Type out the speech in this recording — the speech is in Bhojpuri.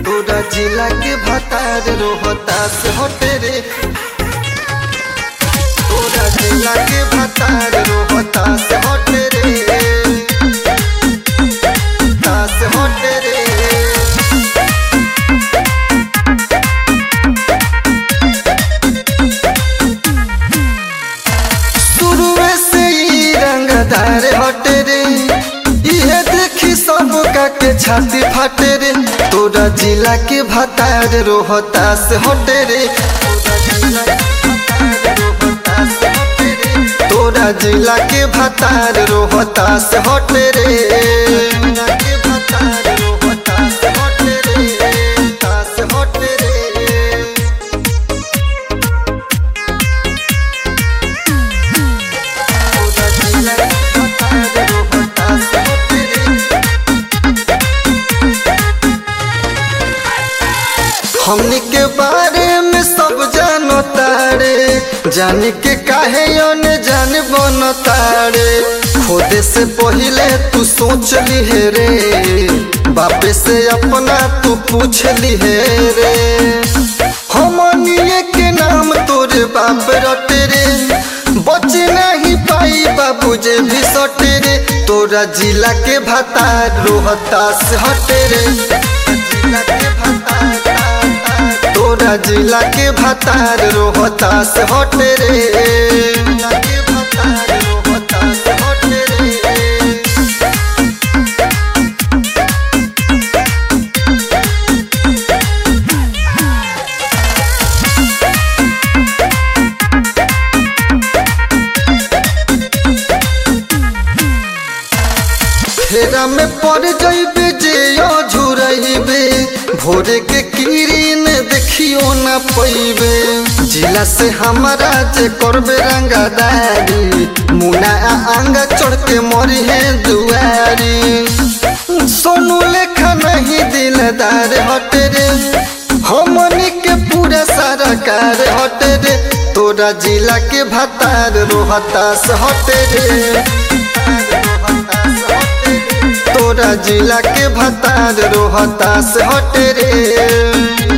तोरा जिला के भतार रोहतास होटे रे तोरा जिला के भतार रोहतास होटे रे तास होटे रे शुरुए से ही रंगदार हटे रे इहे देखी सब का के छाती फाटे रे तोरा जिला के भतार रोहतास हटे रे तोरा जिला के भतार रोहतास हटे रे हटे रे हमनी के बारे में सब जानो तारे जाने के काहे ने जान बनो तारे खुदे से पहिले तू सोच ली है रे बापे से अपना तू पूछ ली है रे हमनिए के नाम तोरे बाप रटे रे बच नहीं पाई बाबू जे भी सटे रे तोरा जिला के भतार रोहतास हटे रे जिला के भतार तोरा जिला के भतार रोहतास हटे रे फेरा में पड़ जइबे जे झुरइबे भोरे के किरीन देखियो ना पैबे जिला से हमारा जे करबे रंगदारी मुना आंगा चढ़ के मरी है दुआरी सोनू लेखा नहीं दिलदार हटे रे हमनी के पूरा सारा कार हटे रे तोरा जिला के भतार रोहतास हटे रे तोरा जिला के भतार रोहतास हटे रे